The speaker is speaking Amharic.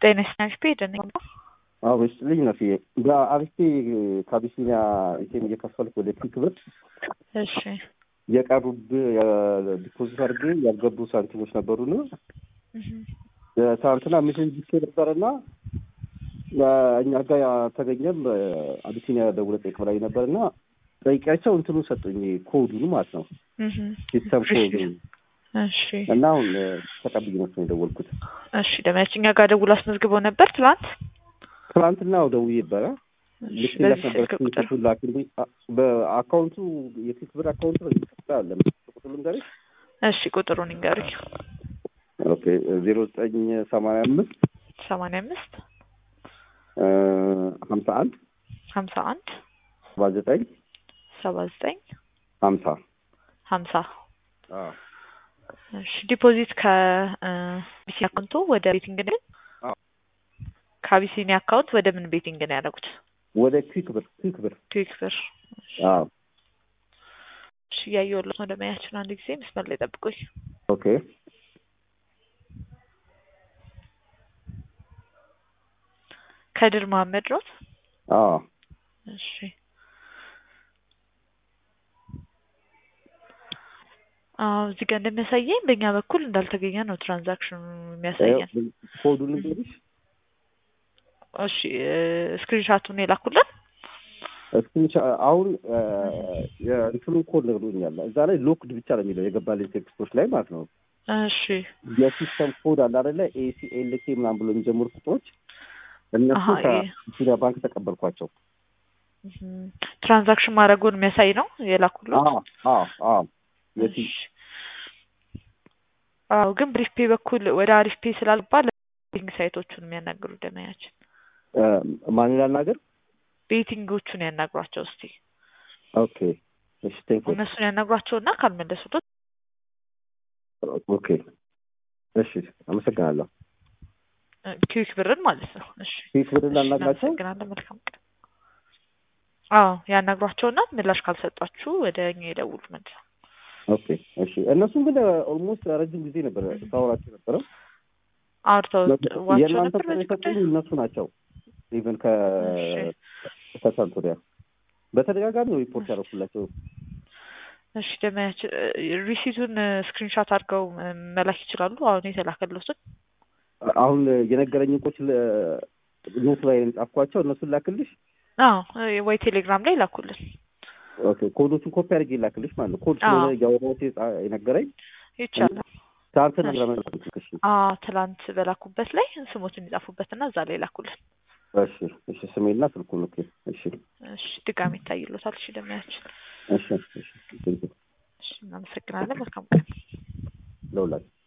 ጤና ይስጥልኝ ፔደን አዎ ይስጥልኝ ነው ፊዬ በአሪፌ ከአቢሲኒያ ኢቴም እየከፈልኩ ወደ ፒክ ብር እሺ የቀሩብ ዲፖዚት አድርጌ ያልገቡ ሳንቲሞች ነበሩና ትናንትና ሚሴጅ ልኬ ነበርና እኛ ጋር አልተገኘም። አቢሲኒያ ደውለህ ጠይቅ ብላኝ ነበርና ጠይቂያቸው እንትኑን ሰጡኝ ኮዱን ማለት ነው ሲስተም ኮዱ እሺ እና አሁን ተቀብዬ ነው የደወልኩት። እሺ ደመያች እኛ ጋር ደውሎ አስመዝግበው ነበር ትላንት ትናንትና ደውዬ ነበረ ልክ በዚህ ነበር ስልክ ቁጥር ስልኩን ላክልኝ። በአካውንቱ የፊክ ብር አካውንት አለ ቁጥር ልንገርሽ። እሺ ቁጥሩን ይንገሩኝ። ኦኬ ዜሮ ዘጠኝ ሰማንያ አምስት ሰማንያ አምስት ሀምሳ አንድ ሀምሳ አንድ ሰባ ዘጠኝ ሰባ ዘጠኝ ሀምሳ ሀምሳ እሺ ዲፖዚት ከቢሲኒ አካውንቶ ወደ ቤቲንግ ነው አዎ። ከአቢሲኒ አካውንት ወደ ምን ቤቲንግ ነው ያደረጉት? ወደ ኩዊክ ብር ኩዊክ ብር ኩዊክ ብር። አዎ እሺ እያየሁለት ነው። ደመያችን አንድ ጊዜ መስመር ላይ ጠብቁኝ። ኦኬ ከድር መሀመድ ሮት። አዎ እሺ አዎ እዚህ ጋር እንደሚያሳየኝ በእኛ በኩል እንዳልተገኘ ነው ትራንዛክሽኑ የሚያሳየን። ኮዱን ልንገርሽ እሺ ስክሪንሻቱን የላኩልን እስክንቻ አሁን የእንትኑን ኮድ ነግሮኛል። እዛ ላይ ሎክድ ብቻ ነው የሚለው የገባልኝ ቴክስቶች ላይ ማለት ነው። እሺ የሲስተም ኮድ አለ አይደለ? ኤሲኤልኬ ምናምን ብሎ የሚጀምሩ ቁጥሮች እነሱ አሀ፣ ይሄ። ከኢትዮጵያ ባንክ ተቀበልኳቸው። እም፣ ትራንዛክሽን ማድረጉን የሚያሳይ ነው የላኩልን። አዎ አዎ አዎ የሲ እሺ። አዎ ግን ብሪፍ ፔ በኩል ወደ አሪፍ ፔ ስላልባ ቤቲንግ ሳይቶቹን የሚያናግሩ ደመያችን ማን ላናገር? ቤቲንጎቹን ያናግሯቸው እስቲ ኦኬ እሺ ቴንክ ዩ እነሱን ያናግሯቸውና ካልመለሱለት ኦኬ እሺ አመሰግናለሁ። ኪዊክ ብርን ማለት ነው። እሺ ፊክ ብር እሺ፣ ላናግራቸው? እናመሰግናለን። መልካም ቀን። አዎ ያናግሯቸውና ምላሽ ካልሰጧችሁ ወደ እኛ የደውሉ መልስ ኦኬ እሺ እነሱም ግን ኦልሞስት ረጅም ጊዜ ነበር ሳወራቸው ነበረው። አውርተው ዋቸው የእናንተ ነበር ቁጥር በዚህ ጉዳይ። የሰጡኝ እነሱ ናቸው። ኢቨን ከ እሺ። ከትናንት ወዲያ በተደጋጋሚ ነው ሪፖርት ያደረኩላቸው። እሺ ደመያችን ሪሲቱን ስክሪንሻት አድርገው እ፣ መላክ ይችላሉ። አሁን የተላከለትን አሁን የነገረኝ ቆች ኖት ላይ ጻፍኳቸው። እነሱን ላክልሽ። አዎ እ፣ ወይ ቴሌግራም ላይ ላኩልን ኦኬ ኮዶቹን ኮፒ አድርጌ ላክልሽ ማለት ነው። ኮድ አዎ። ስለሆነ እያወራሁት የጻ- የነገረኝ ይቻላል። ትናንት እሺ። ነግረ እሺ አዎ ትላንት በላኩበት ላይ ስሞትን ይጻፉበትና እዛ ላይ ላኩልን። እሺ እሺ ስሜና ስልኩን ኦኬ እሺ እሺ ድጋሚ ይታይሎታል። እሺ ደመያችን እሺ እሺ ቴንክ ዩ እሺ እናመሰግናለን። መልካም ቀን። ለሁላችሁ